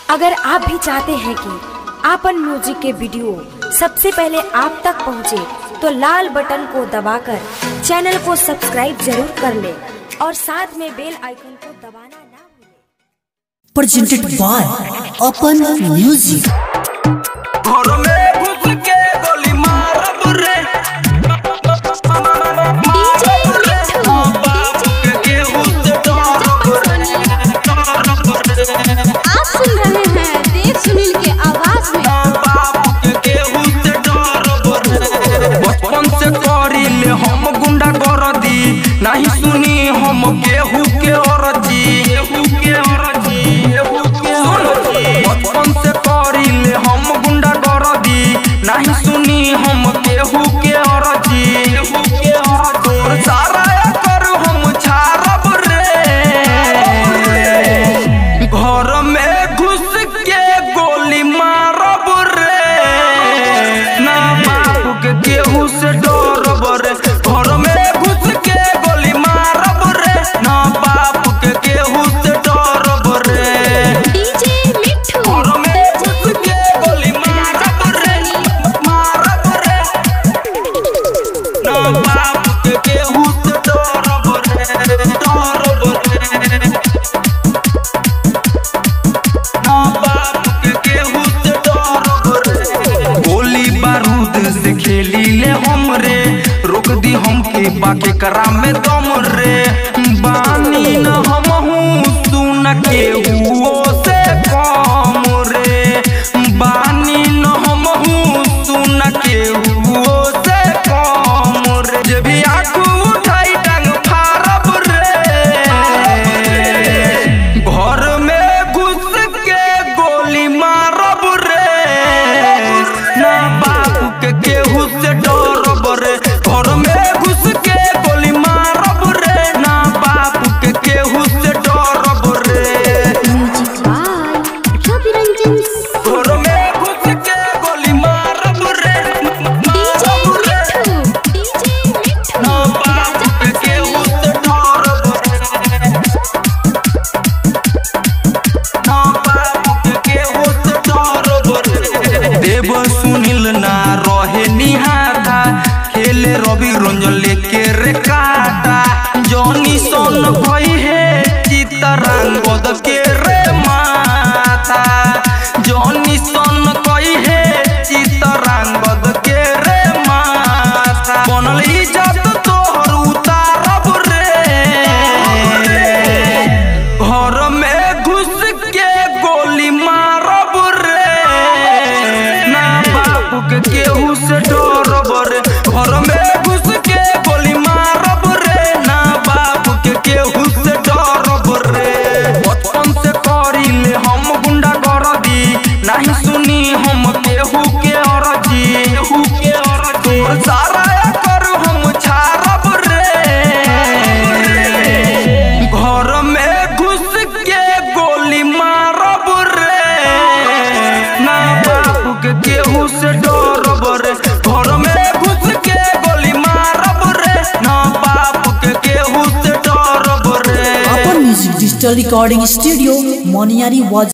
अगर आप भी चाहते हैं कि आपन म्यूजिक के वीडियो सबसे पहले आप तक पहुंचे, तो लाल बटन को दबाकर चैनल को सब्सक्राइब जरूर कर ले और साथ में बेल आइकन को दबाना ना भूलें। presented by Open Music. घर में घुस के गोली मारब रे मारब रे बाप के केहू से डरब रे आप सुन रहे हैं देव सुनील के आवाज में बाप के केहू से डरब रे बचपन से करी ले हम गुंडा कर दी नहीं सुनी हम केहू के अरजी केहू के अरजी केहू के अरजी बचपन से करी ले हम गुंडा कर दी नहीं सुनी हम केहू के अरजी केहू के अरजी तोर सारा कर हम छारब रे घर में घुस के गोली मारब रे ना बाप के केहू से डरब रे घर में घुस के गोली मारब रे ना बाप के केहू से डरब रे डीजे मिठू घर में घुस के गोली मारब रे मारब रे ना बाप के केहू से डरब रे डरब रे ना बाप के केहू से डरब रे गोली बारूद से खेली ले हम रे रोक दी हमके बाके करा में दम रे बानी न हम हूँ सुन के हुओ से कम रे बानी न हम हूँ सुन के हुओ से कम रे जे भी आँख उठाई टांग फारब रे घर में घुस के गोली मारब रे ना बाप के केहू से डरब रे घर में घुस के गोली मारब रे ना बाप के केहू से डरब रे म्यूजिक बाय रवि रंजन घर में घुस के गोली मारब रे डीजे मारब रे मिठू डीजे मिठू ना बाप के केहू से डरब रे ना बाप के केहू से डरब रे देव सुनील ना रहे निहारा खेले रवि रंजन लेके रे काटा जॉनी सोन भई है चितरंगद के रे माता जॉनी सोन कई है चितरंगद के रे माता बनल इज्जत तोहर उतारब रे घर में घुस के गोली मारब रे ना बाप के केहू से डरब रे घर में घुस के गोली मारब रे ना बाप के केहू से डरब रे बचपन से करी ले हम गुंडा कर दी नहीं सुनी हम केहू के अरजी केहू के अरजी तोर सारा कर हम छारब रे घर में घुस के गोली मारब रे ना बाप के केहू से डरब रे घर में घुस के गोली मारब रे ना बाप के केहू से डरब रे Open Music Digital Recording Studio, Moniari was